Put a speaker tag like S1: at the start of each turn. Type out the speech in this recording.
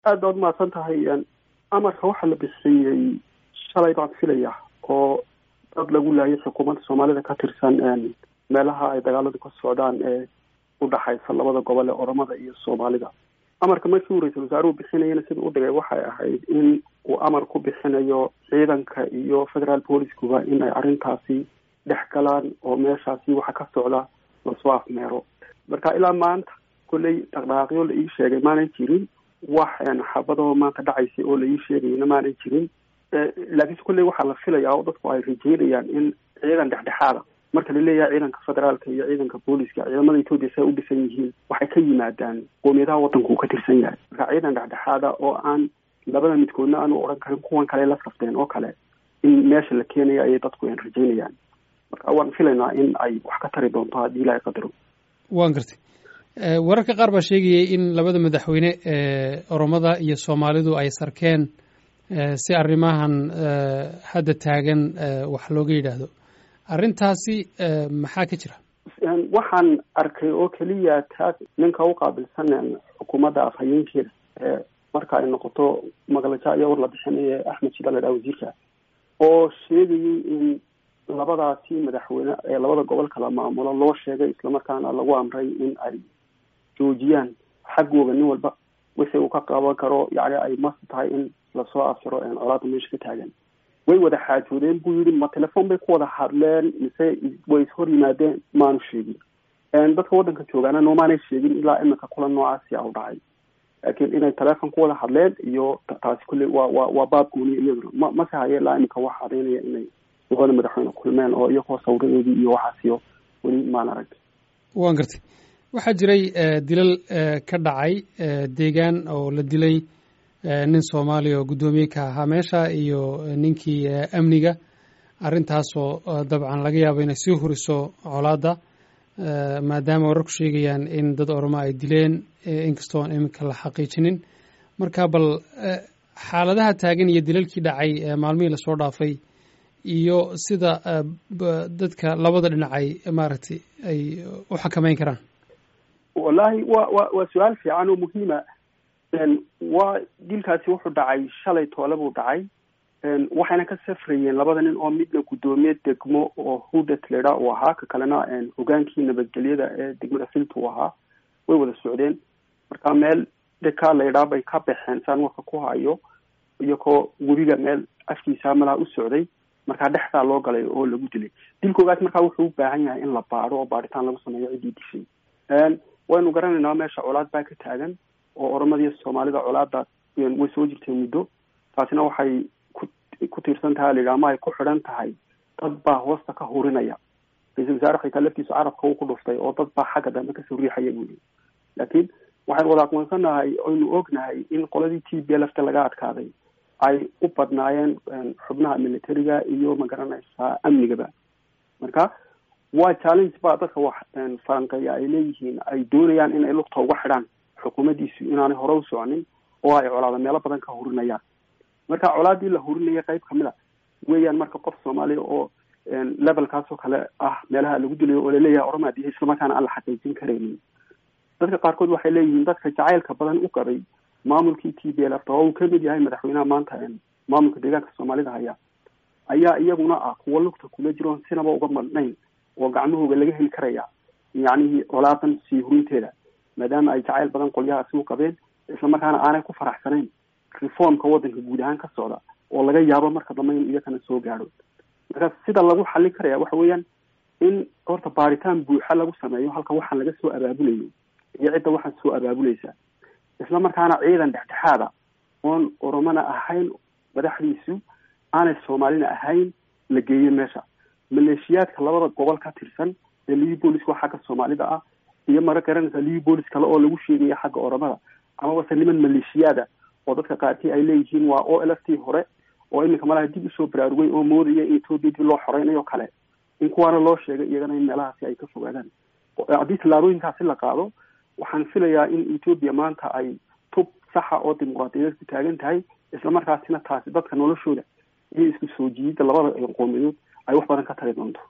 S1: aad baad umahadsan tahay amarka waxaa la bixiyey shalay baan filaya oo dad lagu laayay xukuumadda soomaalida ka tirsan meelaha ay dagaaladu ka socdaan ee udhaxaysa labada gobol ee oromada iyo soomaalida amarka markii uu ra-iisul wasaaruhu bixinayana sida u dhigay waxay ahayd in uu amar ku bixinayo ciidanka iyo federal policecuba in ay arrintaasi dhex galaan oo meeshaasi waxa ka socda lasoo afmeero marka ilaa maanta kolley dhaqdhaqaaqyo la ii sheegay maanan jirin wax xabadoo maanta dhacaysay oo la ii sheegayna maanan jirin laakiinse kolley waxaa la filayaa oo dadku ay rajeynayaan in ciidan dhexdhexaada marka la leeyahay ciidanka federaalka iyo ciidanka booliska ciidamada etoobiya say u dhisan yihiin waxay ka yimaadaan qoomiyadaha waddanka uu ka tirsan yahay marka ciidan dhexdhexaada oo aan labada midkoodna aanu odhan karin kuwan kale la safteen oo kale in meesha la keenaya ayay dadku rajeynayaan marka waan filaynaa in ay wax ka tari doonto haddii ilaahay qadaro
S2: waan gartay wararka qaar baa sheegayay in labada madaxweyne ee oromada iyo soomaalidu ay sarkeen si arrimahan hadda taagan wax looga yidhaahdo arrintaasi maxaa ka jira
S1: waxaan arkay oo keliya taas ninka u qaabilsan xukuumadda afhayeenkeeda ee marka ay noqoto maqlaja iyo war la bixinaya axmed shida la dhaha wasiirka oo sheegayay in labadaasi madaxweyne ee labada gobol kala maamulo loo sheegay islamarkaana lagu amray in ay joojiyaan xaggooga nin walba wixii uu ka qaban karo yani ay mas tahay in lasoo afjaro colaada meesha ka taagan way wada xaajoodeen buu yidhi ma telefon bay ku wada hadleen mise way ishor yimaadeen maanu sheegin dadka waddanka joogaana noomaanay sheegin ilaa iminka kulan noocaasi a u dhacay laakiin inay telefon ku wada hadleen iyo taasi kulley waa waa waa baab gooniya iyaduna ma mase haye ilaa iminka wax cadaynaya inay labada madaxweyne kulmeen oo iyagoo sawiradoodii iyo waxaasiyo weli maan arag
S2: waan gartay waxaa jiray dilal ka dhacay deegaan oo la dilay nin soomaaliya oo guddoomiye ka ahaa meesha iyo ninkii amniga arrintaasoo dabcan laga yaabo inay sii huriso colaadda maadaama wararku sheegayaan in dad oromo ay dileen inkastoon iminka la xaqiijinin marka bal xaaladaha taagan iyo dilalkii dhacay maalmihii lasoo dhaafay iyo sida dadka labada dhinacay maaragtay ay u xakameyn karaan
S1: wallahi wa wa waa su-aal fiican oo muhiima waa dilkaasi wuxuu dhacay shalay toole buu dhacay waxayna ka safrayeen labada nin oo midna guddoomiye degmo oo hudet ledha uu ahaa ka kalena hogaankii nabadgelyada ee degmada filta uu ahaa way wada socdeen marka meel deka laydhaa bay ka baxeen saan warka ku hayo iyagoo webiga meel afkiisa malaha u socday markaa dhexdaa loo galay oo lagu dilay dilkoogaas markaa wuxuu u baahan yahay in la baadho oo baadhitaan lagu sameeyo ciddii dishay waynu garanaynaa meesha colaad baa ka taagan oo oromadiiyo soomaalida colaada way soo jirtay muddo taasina waxay ku ku tiirsan tahay layidhaha ama ay ku xidhan tahay dad baa hoosta ka hurinaya ra-iisul wasaare xitaa laftiisu carabka uu ku dhuftay oo dad baa xagga dambe kasoo riixaya buu yii laakiin waxaynu wada aqoonsanahay oynu ognahay in qoladii t b lfta laga adkaaday ay u badnaayeen xubnaha militariga iyo magaranaysaa amnigaba marka waa challenge ba dadka wax faranqeeya ay leeyihiin ay doonayaan inay lugta uga xidhaan xukuumaddiisu inaanay hore u soconin oo ay colaada meelo badan ka hurinayaan marka colaadii la hurinaya qayb kamid a weeyaan marka qof soomaaliya oo levelkaasoo kale ah meelaha lagu dilayo oo laleeyahay oroma dihi islamarkaana aan la xaqiijin karaynin dadka qaarkood waxay leeyihiin dadka jacaylka badan u qabay maamulkii t b l f oo uu kamid yahay madaxweynaha maanta maamulka deegaanka soomaalida haya ayaa iyaguna ah kuwo lugta kula jiroon sinaba uga madnayn oo gacmahooga laga heli karaya yacnihii colaadan sii hurinteeda maadaama ay jacayl badan qolyahaasi u qabeen islamarkaana aanay ku faraxsanayn reformka waddanka guud ahaan ka socda oo laga yaabo marka dambe in iyakana soo gaadho marka sida lagu xallin karaya waxa weeyaan in horta baaritaan buuxa lagu sameeyo halka waxaan laga soo abaabulayo iyo cidda waxaan soo abaabulaysa isla markaana ciidan dhexdhexaada oon oromona ahayn madaxdiisu aanay soomaalina ahayn la geeyo meesha maleeshiyaadka labada gobol ka tirsan ee livi booliska xagga soomaalida ah iyo mara garanaysa livi boolis kale oo lagu sheegaya xagga oromada amabase niman maleeshiyaada oo dadka qaarkii ay leeyihiin waa o l f t hore oo iminka malaha dib usoo baraarugay oo moodaya in etoobiya dib loo xoreynayo kale in kuwaana loo sheegay iyagana in meelahaasi ay ka fogaadaan haddii tallaabooyinkaasi la qaado waxaan filayaa in etoobiya maanta ay tub saxa oo dimuqraadiyadeed ku taagan tahay islamarkaasina taasi dadka noloshooda iyo isku soo jiidida labada qoomiyadood ay wax badan ka tari doonto